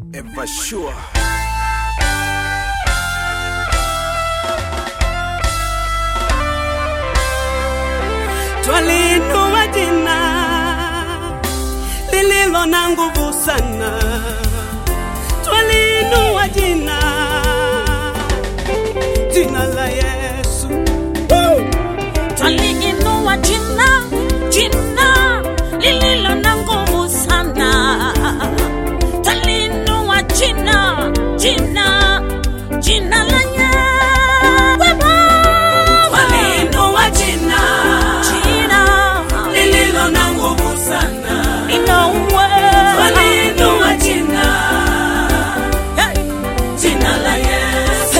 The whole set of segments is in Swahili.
ever sure. Twaliinua jina lililo na nguvu sana, twaliinua jina, jina la Yesu. Woo! twaliinua jina jina lililo na nguvu sana twaliinua jina jina jina la Yesu Twaliinua jina jina lililo na nguvu sana, linaua twaliinua jina, jina la Yesu.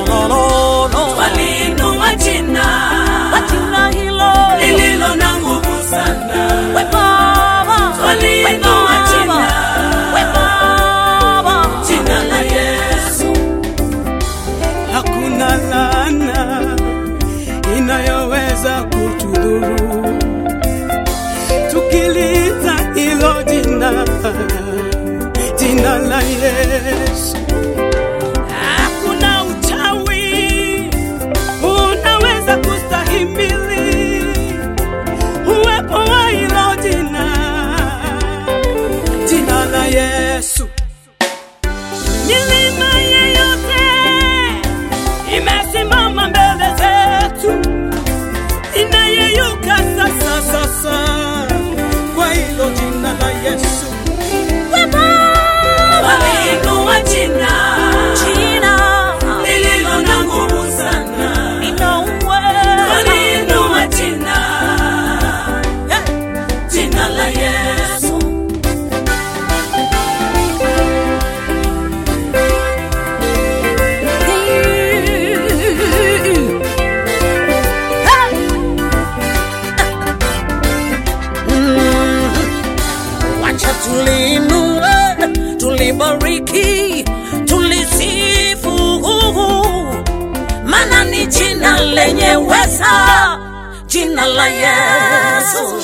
Twaliinua jina jina hilo lililo na nguvu sana, we Baba twaliinua jina, we Baba jina la Yesu. Hakuna laana inayoweza kutudhuru tukiliita hilo jina, jina la Yesu. Hakuna uchawi unaweza kustahimili uwepo wa hilo jina, jina la Yesu. Milima yeyote imesimama mbele zetu, inayeyuka sasa sasa kwa hilo jina la Yesu. we Baba Waliinua jina jina lililo na nguvu sana, linaua waliinua jina, jina la Yesu. Wacha tulinue, tulibariki, tulisifu, maana ni jina lenye weza, jina la Yesu.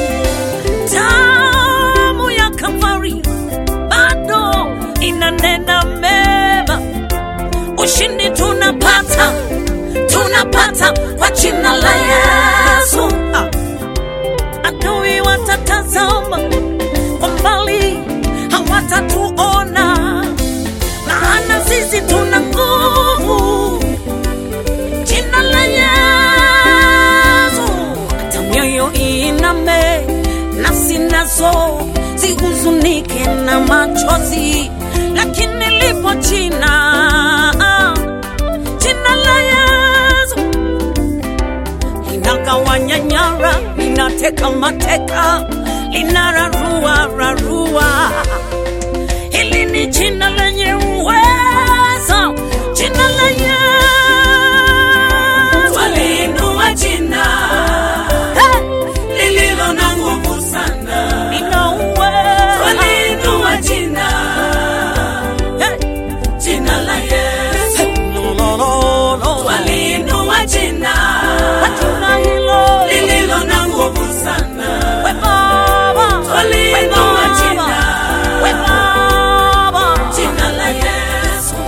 Damu ya Kalvari bado inanena mema, ushindi tunapata, tunapata kwa jina la Yesu. Ah adui watatazama kwa mbali, hawatatuona, maana sisi tuna nguvu. Jina la Yesu, hata mioyo iname, nafsi nazo zihuzunike na machozi, lakini lipo jina, jina la Yesu linagawanya nyara, linateka mateka, linararua rarua. Hili ni jina lenye uwezo, jina la Yesu. Waliinua jina Hey, lililo na nguvu sana, lina uwezo. waliinua jina, Hey, jina la Yesu. lo, lo, lo, lo. Waliinua jina Kwa jina hilo, lililo na nguvu sana, we Baba, we waliinua Baba, jina, we Baba. jina la Yesu.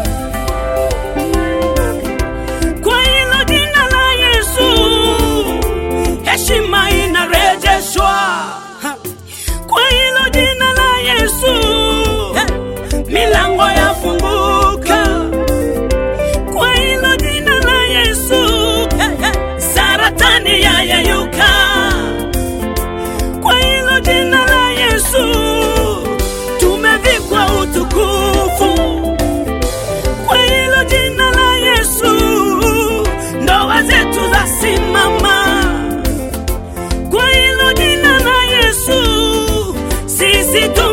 Kwa hilo jina la Yesu, heshima inarejeshwa. Ha. Kwa hilo jina la Yesu, milango yafunguka. Kwa hilo jina la Yesu, saratani yayeyuka. Kwa hilo jina la Yesu, tumevikwa utukufu kwa hilo jina la Yesu, ndoa zetu zasimama. Kwa hilo jina la Yesu, sisi tu